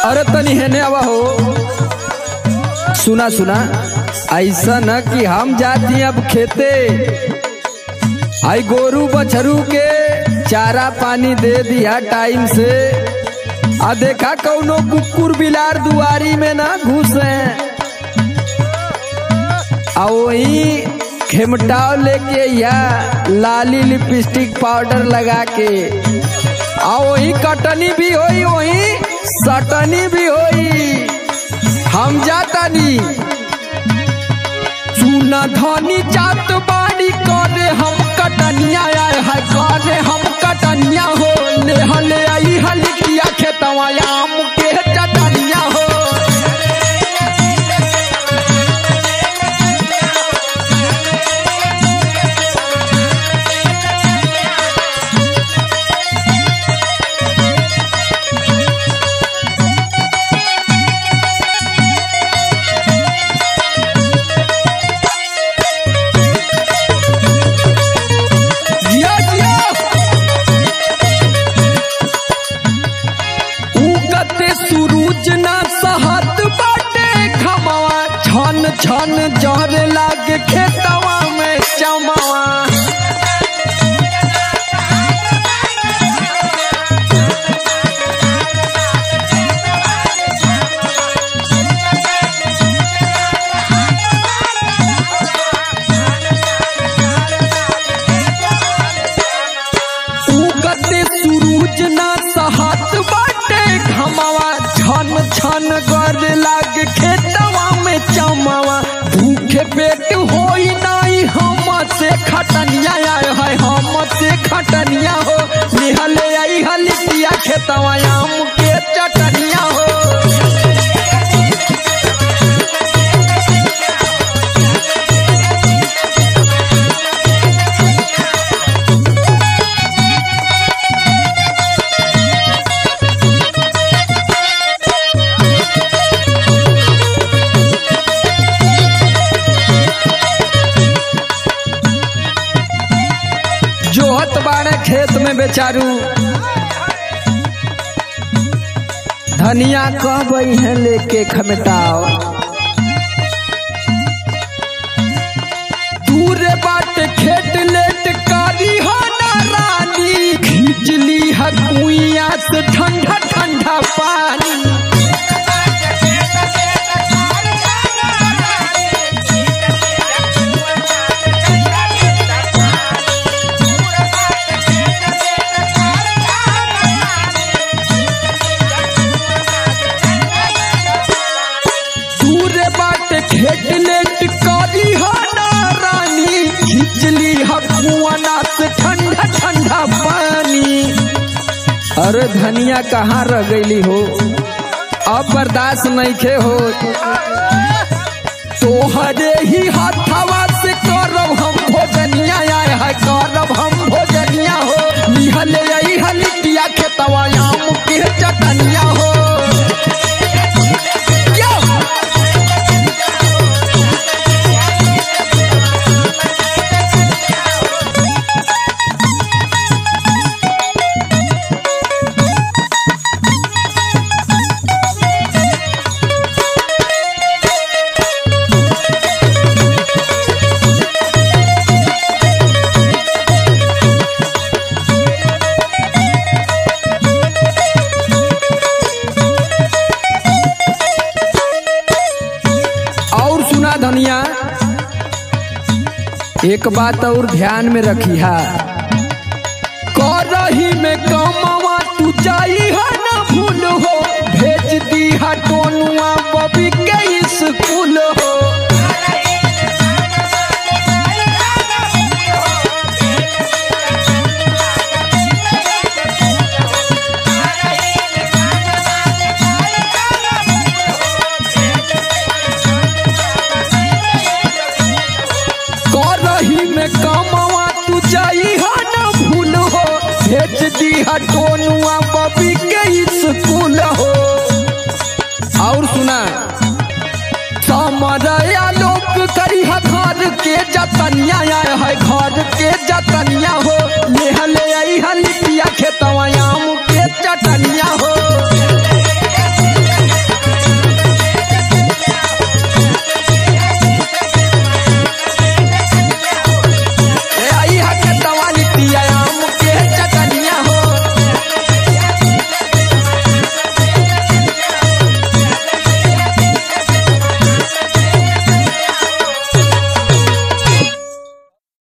अरे तनी हेने आवा हो सुना सुना ऐसा न कि हम जाती अब खेते आई गोरू बछरू के चारा पानी दे दिया टाइम से आ देखा कौनो कुकुर बिलार दुआरी में ना घुसे आ वही खेमटाव लेके या लाली लिपस्टिक पाउडर लगा के आ वही कटनी भी होई वही सटनी भी होई हम जातानी चूना धनी जात बाड़ी करे हम कटनिया आए है करे हम कटनिया हो ले हले आई हलिकिया खेतवा आम के चटनिया हो जिया जिया उगते सूरज ना सहत बाटे खमवा छन छन जहर लागे खेतवा में चमवा उगते सूरज ना सहत बाटे घमवा छन छन गर लाग खेतवा में चमवा भूखे पेट होई नाई हम से खटनिया आए है हम से खटनिया हो निहले आई हलिया खेतवा आम के चटनिया हो जोहत बाड़े खेत में बेचारू धनिया कब है लेके खमटाओ दूरे बाट खेत लेट कारी हो ना रानी खींचली है कुइया से ठंडा ठंडा पानी दूरे बाट खेत लेट कारी हो ना रानी खिचली हकुआना से ठंडा ठंडा पानी अरे धनिया कहाँ रह गईली हो अब बर्दाश्त नहीं खे हो तोहरे ही हाथवा से करब हम भोजनिया आए है करब हम भोजनिया हो निहले आई हलिया खेतवा आम के चटनिया हो यो! और सुना धनिया एक बात और ध्यान में रखी है करही में कमावा तू जाई है ना भूल हो भेज दी है टोनुआ बबी के स्कूल हो करही में कमावा तू जाई है ना भूल हो भेज दी है टोनुआ बबी के स्कूल हो और सुना समरया लोक करी है घर के जतनिया आए है घर के जतनिया हो ले हले आई हलिया खेतवा आम के चटनिया हो